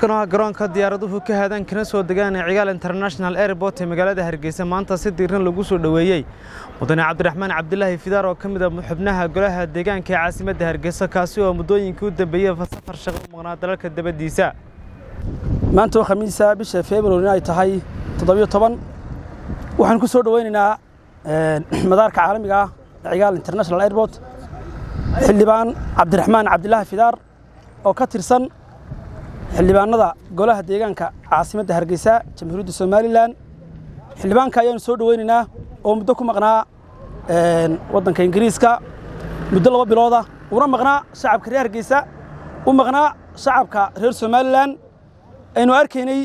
halkan waa garoonka diyaaraduhu ka haadaan kana soo degaan ee cigaal international airport ee magaalada hargeysa maanta si diiran lagu soo dhoweeyey mudane cabdiraxmaan cabdilaahi fidaar oo ka mid a xubnaha golaha deegaanka ee caasimadda hargeysa kaasi oo muddooyinkii u dambeeyey safar shaqo u maqnaa dalalka dabadiisa maanta oo khamiisa bisha february ay tahay toddobiyo toban waxaan ku soo dhoweynaynaa madaarka caalamiga ah ee cigaal international airport xildhibaan cabdiraxmaan cabdilaahi fidaar oo ka tirsan xildhibaanada golaha deegaanka caasimadda hargeysa jamhuuriyadda somalilan xildhibaanka ayaanu soo dhoweynaynaa oo muddo ku maqnaa waddanka ingiriiska muddo laba bilooda una maqnaa shacabka reer hargeysa u maqnaa shacabka reer somalilan aynu arkaynay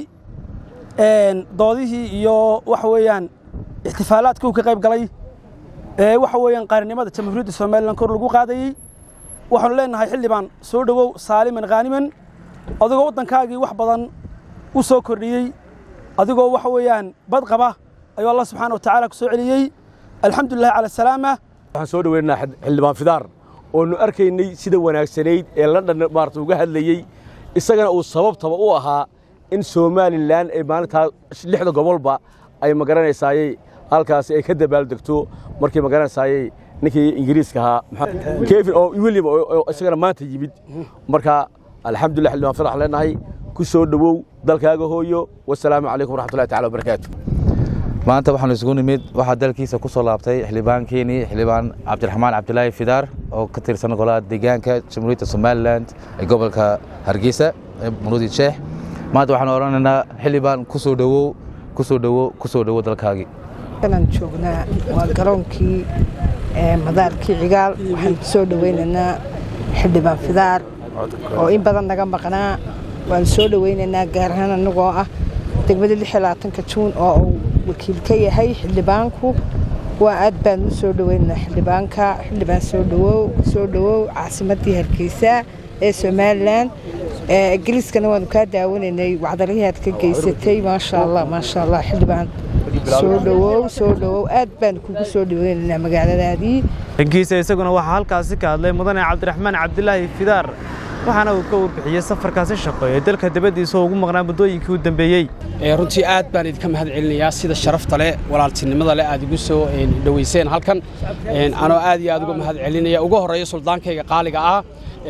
doodihii iyo waxa weeyaan ixtifaalaadkii uu ka qayb galay ee waxa weeyaan qaarnimada jamhuuriyadda somalilan kor lagu qaadayey waxaanu leenahay xildhibaan soo dhowow saaliman khaaniman adigoo waddankaagii wax badan u soo kordhiyey adigoo waxa weeyaan bad qaba ayuu allah subxaana wa tacaala ku soo celiyey alxamdulilahi cala asalaama waxaan soo dhoweynaynaa xildhibaan fidaar oonu arkaynay sida wanaagsanayd ee london maarata uga hadlayey isagana uu sababtaba u ahaa in somalilan ay maalintaa lixda gobolba ay magaranaysaayey halkaasi ay ka dabaaldegto markii magaranaysaayey ninkii ingiriiska ahaa kevin oo william oo isagana maanta yimid marka alxamdulillah xildhibaan fidaar waxaan leenahay ku soo dhowow dalkaaga hooyo wasalaamu calaykum waraxmatullahi tacala wabarakaatu maanta waxaanu isugu nimid waxaa dalkiisa ku soo laabtay xildhibaankeenii xildhibaan cabdiraxmaan cabdilaahi fidaar oo ka tirsan golaha deegaanka jamhuuriyadda somalilan ee gobolka hargeysa ee muruudi sheex maanta waxaanu odhanaynaa xildhibaan ku soo dhowow ku soo dhowow ku soo dhowow dalkaagii aan joognaa waa garoonkii madaarkii cigaal waxaan ku soo dhoweynaynaa xildhibaan fidaar oo in badan naga maqnaa waan soo dhoweynaynaa gaar ahaan annagoo ah degmada lixiyolabaatanka juun oo uu wakiil ka yahay xildhibaanku waa aad baan u soo dhoweynaynaa xildhibaanka xildhibaan soo dhowow soo dhowow caasimaddii hargeysa ee somalilan ingiriiskana waanu kaa daawanaynay wacdarihii aad ka geysatay maasha allah maasha allah xildhibaan soo dhowow soo dhowow aad baan kugu soo dhoweynaynaa magaaladaadii dhankiisa isaguna waxaa halkaasi ka hadlay mudane cabdiraxmaan cabdilaahi fidaar waxaana uu ka warbixiyey safarkaasi shaqo ee dalka dabadiisa oo ugu maqnaa muddooyinkii u dambeeyey runtii aad baan idinka mahad celinayaa sida sharafta leh walaaltinimada leh aad igu soo dhoweyseen halkan anoo aad iyo aad uga mahad celinaya ugu horreeya suldaankayga qaaliga ah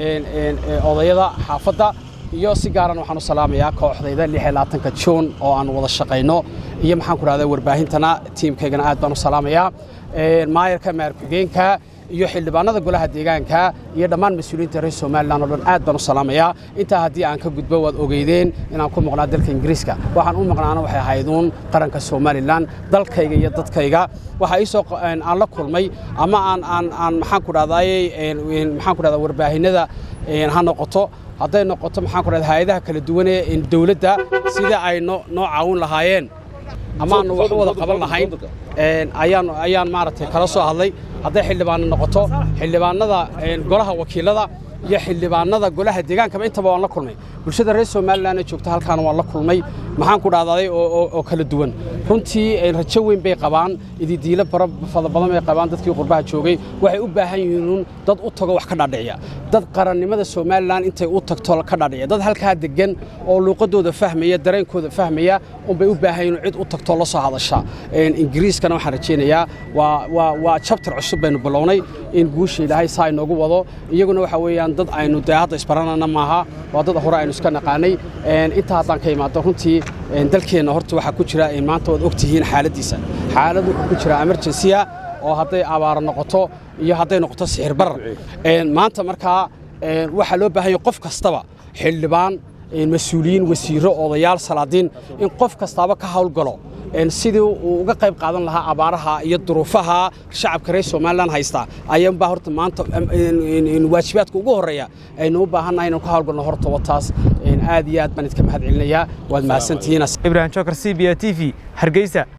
odayada xaafadda iyo si gaaran waxaan u salaamayaa kooxdayda lixiyolabaatanka juun oo aan wada shaqayno iyo maxaan ku dhahdaa warbaahintana tiimkaygana aad baan u salaamayaa maayarka maarkugeenka iyo xildhibaanada golaha deegaanka iyo dhammaan mas-uuliyiinta reer somalilan oo dhan aad baan u salaamayaa intaa haddii aan ka gudbo waad ogeydeen inaan ku maqnaa dalka ingiriiska waxaan u maqnaana waxay ahayduun qaranka somalilan dalkayga iyo dadkayga waxaa iisoo aan la kulmay ama aan aan aan maxaan ku dhahdaayey maxaan ku dhahdaa warbaahinada ha noqoto hadday noqoto maxaan ku dhahdaa hay-adaha kala duwan ee dawladda sida ay noo noo caawin lahaayeen ama aanu wax u wada qaban lahayn ayaan ayaan maaragtay kala soo hadlay hadday xildhibaanno noqoto xildhibaanada golaha wakiilada iyo xildhibaanada golaha deegaankaba intaba waan la kulmay bulshada reer somalilan ee joogta halkaana waan la kulmay maxaan ku dhahdaday oo kala duwan runtii rajo weyn bay qabaan ididiilo fada badan bay qabaan dadkii qurbaha joogay waxay u baahan yihiin dad u tago wax ka dhaadhiciya dad qarannimada somalilan intay u tagto ka dhaadhiciya dad halkaa degan oo luuqadooda fahmaya dareenkooda fahmaya unbay u baahan yihiin cid u tagto la soo hadasha ingiriiskana waxaan rajaynayaa waa jabtar cusub baynu bilownay in guusha ilaahay saa inoogu wado iyaguna waxa weeyaan dad aynu dee hadda isbaranana maaha waa dad hore aynu iska naqaanay intaa haddaan ka imaado runtii dalkeenna horta waxaa ku jira maanta waad og tihiin xaaladdiisa xaalad wuxuu ku jira emergensiya oo hadday abaaro noqoto iyo hadday noqoto sixir barar maanta markaa waxaa loo baahan yahay qof kastaba xildhibaan mas-uuliyiin wasiirro odayaal salaadiin in qof kastaaba ka hawlgalo sidii uu uga qayb qaadan lahaa abaaraha iyo duruufaha shacabka reer somalilan haysta ayaanbaa horta maanta waajibaadka ugu horreeya aynu u baahannahay inaan ka hawlgalno horta wataas aad iyo aad baan idinka mahad celinayaa waad mahadsantihiin ibrahim jokar c b a t v hargeysa